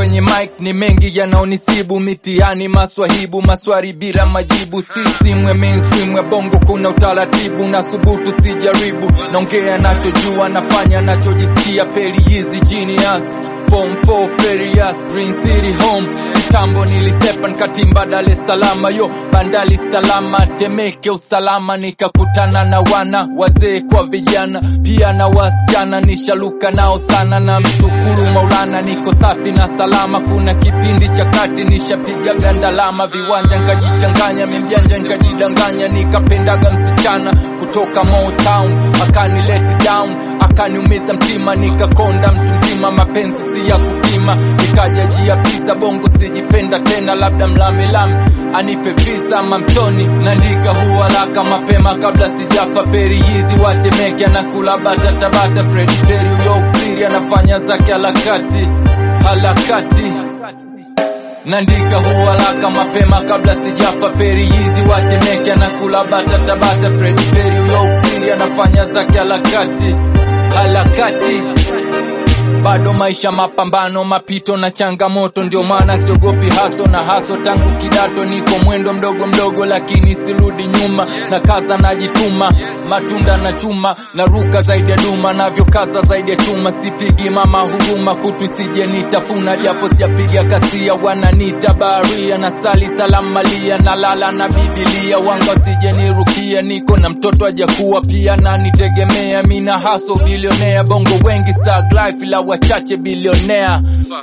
kwenye mic ni mengi yanaonisibu mitihani maswahibu maswari bila majibu sisimwe mainstream ya bongo kuna utaratibu na subutu sijaribu naongea nachojua nafanya nachojisikia peli hizi genius Form 4 Ferias Green City home kitambo nilisepa nikatimba Dar es Salaam yo bandali salama Temeke usalama nikakutana na wana wazee kwa vijana pia na wasichana nishaluka nao sana na mshukuru Maulana niko safi na salama kuna kipindi cha kati nishapiga gandalama viwanja nkajichanganya mimjanja nkajidanganya nikapendaga msichana kutoka Motown akani let down akaniumiza mtima nikakonda mtu mzima mapenzi si ya kupima nikaja jia pisa bongo sijipenda tena labda mlamelame anipe visa mamtoni nandika huharaka mapema kabla sijafa peri hizi watemeke anakula bata tabata Freddy Perry York City anafanya zake harakati harakati Nandika huharaka mapema kabla sijafa peri hizi watemeke anakula bata tabata Freddy Perry York City anafanya zake harakati harakati bado maisha mapambano mapito na changamoto ndio maana siogopi haso na haso tangu kidato niko mwendo mdogo mdogo lakini sirudi nyuma na kaza najituma matunda na chuma na ruka zaidi ya duma navyo kaza zaidi ya chuma sipigi mama huruma kutu isije nitafuna japo sijapiga kasia wananita baharia na sali salamu malia na lala na bibilia wanga usije nirukia niko na mtoto ajakuwa pia na nitegemea mina haso bilionea bongo wengi sag life ila wachache bilionea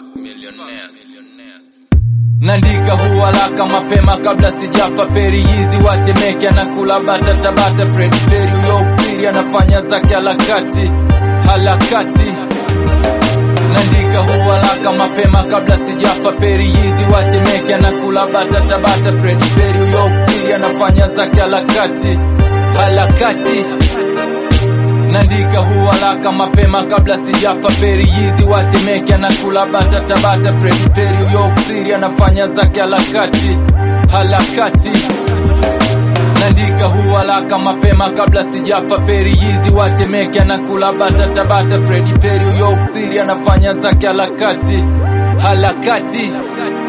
Nandika huharaka mapema kabla sijafa peri hizi watemeke anakula bata tabata Freddy Perry York City anafanya zake harakati harakati Nandika huharaka mapema kabla sijafa peri hizi watemeke anakula bata tabata Freddy Perry York City anafanya zake harakati harakati Nandika huharaka mapema kabla sijafa peri hizi watemeke anakula bata tabata Freddy Perry York City anafanya zake harakati harakati Nandika huharaka mapema kabla sijafa peri hizi watemeke anakula bata tabata Freddy Perry York City anafanya zake harakati harakati